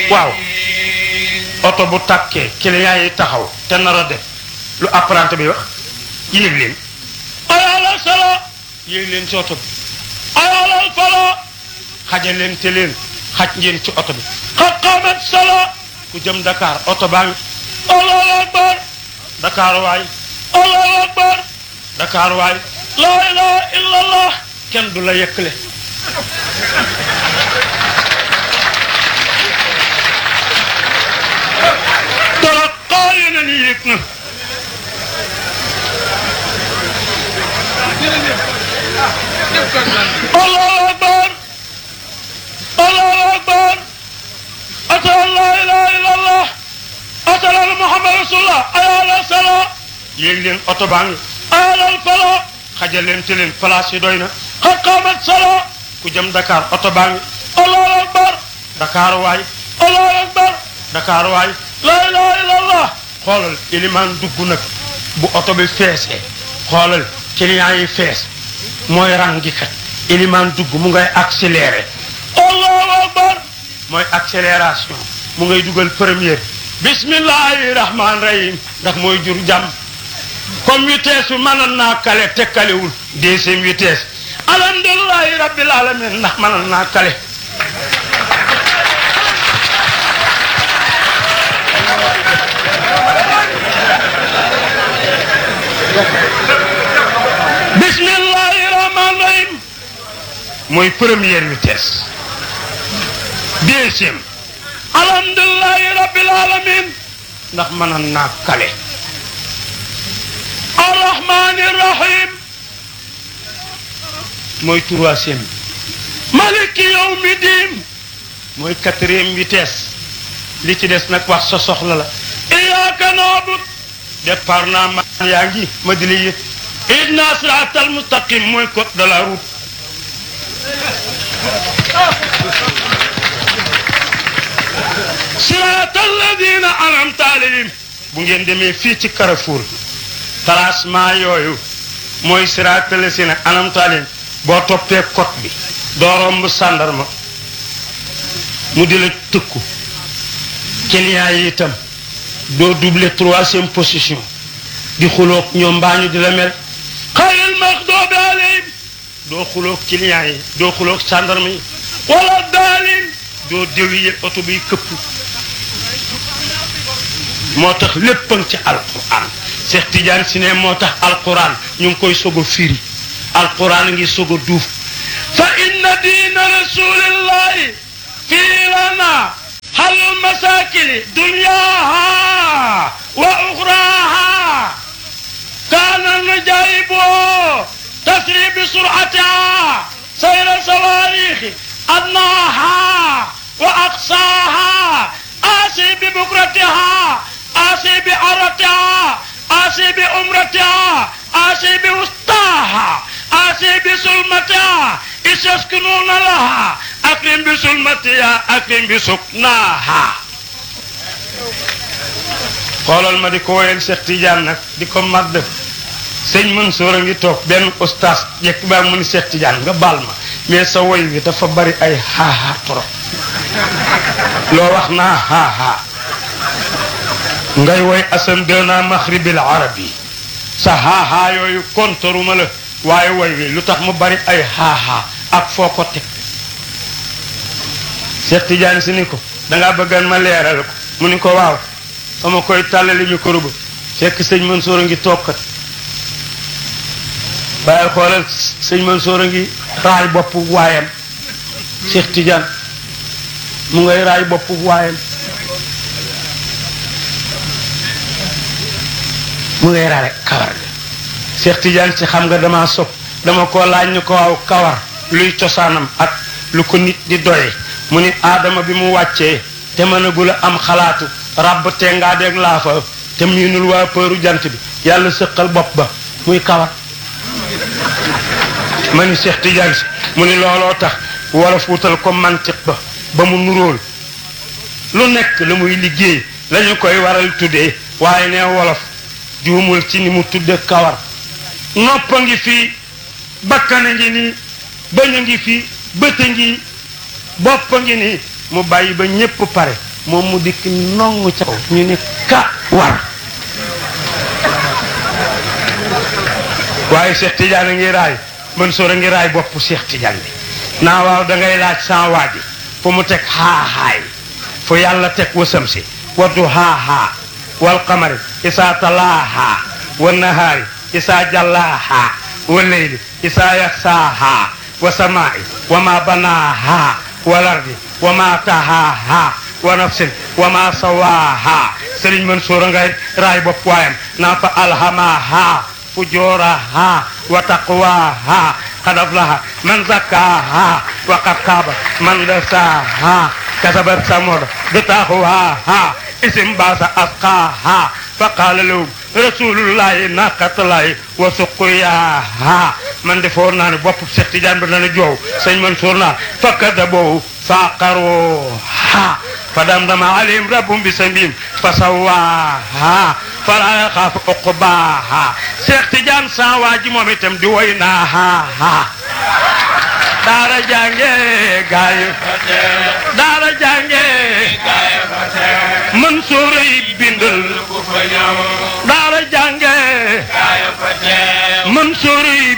waaw oto bu tàkkee client yi taxaw te nar a def lu apprenti bi wax yéeg leen ayalal sala yéeg leen ci oto bi ayalal fala xajal leen te leen xaj ngeen ci oto bi xat xamat sala ku jëm Dakar oto baa ngi allahu akbar Dakar waay allahu akbar Dakar waay laa ilaha illa allah kenn du la yëkkale dara xaar yeneen yi yëg na allahu akbar allahu akbar ashhadu an la ilaha illa allah ashhadu anna muhammad rasulullah ayala sala yéeg leen oto baa ngi ayalal fala xajal leen te leen place yi doy na xat xaamat sala ku jëm Dakar oto baa ngi allahu akbar Dakar waay allahu akbar Dakar waay la ilaha illa allah xoolal ilimaan dugg nag bu oto bi feesee xoolal client yi fees mooy rangi kat ilimaan dugg mu ngay accéléré allahu akbar mooy accélération mu ngay dugal première bismillahi rahman rahim ndax mooy jur jàmm comme vitesse bi mënoon naa kale te kalewul deuxième vitesse alhamdulilahi rabbil alamin ndax mënoon naa kale bismillahi rahman rahim mooy première vitesse deuxième alhamdulilahi rabbil alamin ndax mënoon naa kale arrahmani rahim mooy troisième maliki yawmi diin mooy quatrième vitesse li ci des nag wax sa soxla la iyyaka na'bud départ naa man yaa ngi ma di la yëg ihdina siratal mustaqim mooy code de la route siratal ladina an'amta alayhim bu ngeen demee fii ci Carrefour tracement yooyu mooy siraatal lazina an'amta alayhim boo toppee code bi doo romb sàndarma mu di la tëkku client yi itam doo doubler troisième position di xuloog ñoom mbaa ñu di la mel xayril maxdoobi alayhim doo xuloog client yi doo xuloog sàndarma yi wala daalin doo déwiye oto biy këpp moo tax lépp a ngi ci alquran Cheikh Tidiane si ne moo tax alquran ñu ngi koy soog a firi alquran ngi soog a duuf fa inna diina rasulillahi fii lana hal masakili dunyaha wa uxraha kaana najaibo tasri bi suratiha sayra sawarixi adnaha wa aqsaha asi bi bukratiha asi bi aratiha آسي بأمرتها آسي بوسطاها آسي بسلمتها إذ يسكنون لها أكرم بسلمتها أكرم بسكناها xoolal ma di ko woyal Cheikh Tidiane nag di ko madd sëñ Mansour a ngi toog benn ustaas yekk baa mu ni Cheikh Tidiane nga baal ma mais sa woy bi dafa bari ay xaaxaa trop loo wax naa xaaxaa ngay woy asan dena maxribil arabi sa xaaxaa yooyu kontoruma la waaye woy wi lu tax mu bari ay xaaxaa ak foo ko teg Cheikh Tidiane si ni ko dangaa bëggan ma leeral ko mu ni ko waaw fa ma koy tàllali micro ba fekk sëñ Mansour a ngi toogkat waaye xoolal sëñ Mansour a ngi raay boppu waayam Cheikh Tidiane mu ngay raay boppu waayam mu ngay raare kawar ga Cheikh Tidiane ci xam nga dama sopp dama ko laaj ñu ko waaw kawar luy cosaanam ak lu ko nit di doye mu ni aadama bi mu wàccee te mënagul a am xalaatu ràbb te ngaa deeg laafa te miinul waa përu jant bi yàlla sëqal bopp ba muy kawar ma ni Cheikh Tidiane si mu ni looloo tax wolof wutal ko mantiq ba ba mu nuróol lu nekk la muy liggéey lañu koy waral tuddee waaye ne wolof juumul ci ni mu tudde kawar nopp a ngi fii bakkan a ngi nii bëñ a ngi fii bët a ngi bopp a ngi nii mu bàyyi ba ñépp pare moom mu dikk nongu ca kaw ñu ne ka war waaye Cheikh Tidiane a ngi raay Mansour a ngi raay boppu Cheikh Tidiane bi naa waaw da ngay laaj sans waaji fu mu teg xaaxaay fu yàlla teg wasam si waddu xaaxaa wal qamari isaa talaaha wa nahaari isaa jallaaha wa leyli isaa yaxsaaha wa samaai wa ma banaaha wal ardi wa ma tahaaha wa nafsin wa ma sawaaha Sëriñ Mansour a ngay raay bopp waayam naa fa alhamaha fujuraha wa taqwaha qad aflaha man zakkaha wa qad khaba man dasaha kasabat samud bitaqwaha isim basa asqaha فقال لهم رسول الله ناقة الله وسقياها من دفور نان بوب شيخ تيجان بن جو سيد منصور نان فكذبوا فعقروها فدمدم عليهم ربهم بسبيل فسواها فلا يخاف عقباها شيخ تيجان ساواجي موم itam di woy naaha daara jànge gaay daara jànge Mansour yi bindal daara jànge Mansour yi